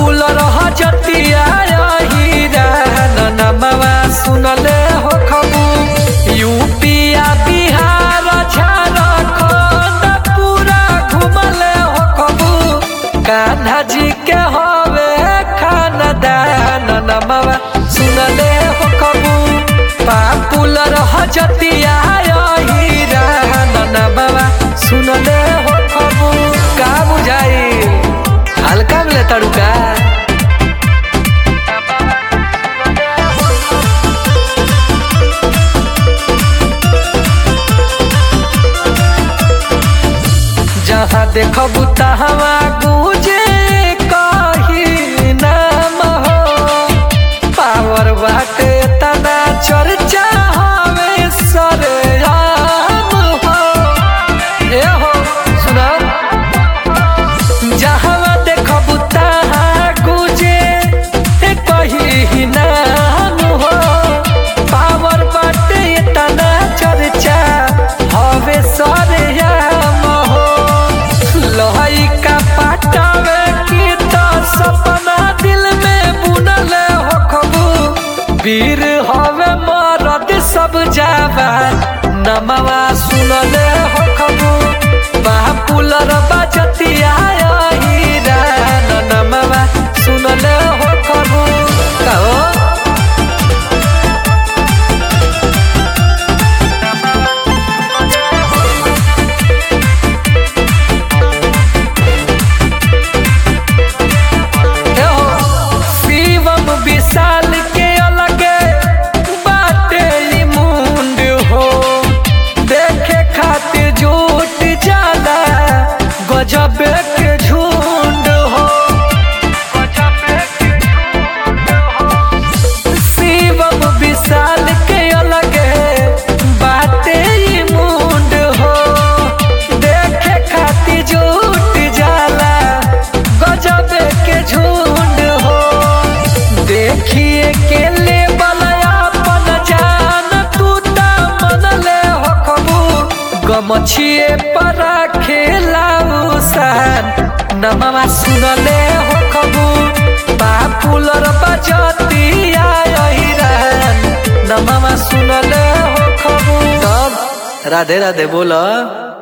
popular हजतिया हीरा नमवा सुनले हो खबू यूपिया बिहार झारखंड पूरा घुमले हो खबू कान्हा जी के हवे खानदान नमवा सुनले हो खबू पापुलर हजतिया हीरा नमवा सुनले हो खबू का बुझाई हल्का में ले तड़ुका जहाँ देखबू तहाँ गूंजे कही नाम हो पावर बाटे तना चर्चा हवे सरेआम हो ए हो सुना जहाँ देखबू तहाँ गूंजे कही नाम हो पावर बाटे तना चर्चा हवे सरेआम हो लोहई का पाटावे की तो सपना दिल में बुनले हो खबू वीर हवे मरद सब जावा नमवा सुनले हो खबू बापुलर बजतिया हीरा नमवा सुनले हो खबू कहो शिवम विशाल के अलगे बाटे ई मुंड हो देखे खातिर झूठ जाला गजब के झुंड हो शिवम विशाल के अलगे बाटे ई मुंड हो देखे खातिर झूठ जाला गजब के झुंड हो देखिए के ले अपन जान तू ता मन ले हो खबू गमछिए पर खेलाऊ सान नमवा सुनले हो खबू पापुलर बजतिया हिरान नमवा सुनले हो खबू तब राधे राधे बोला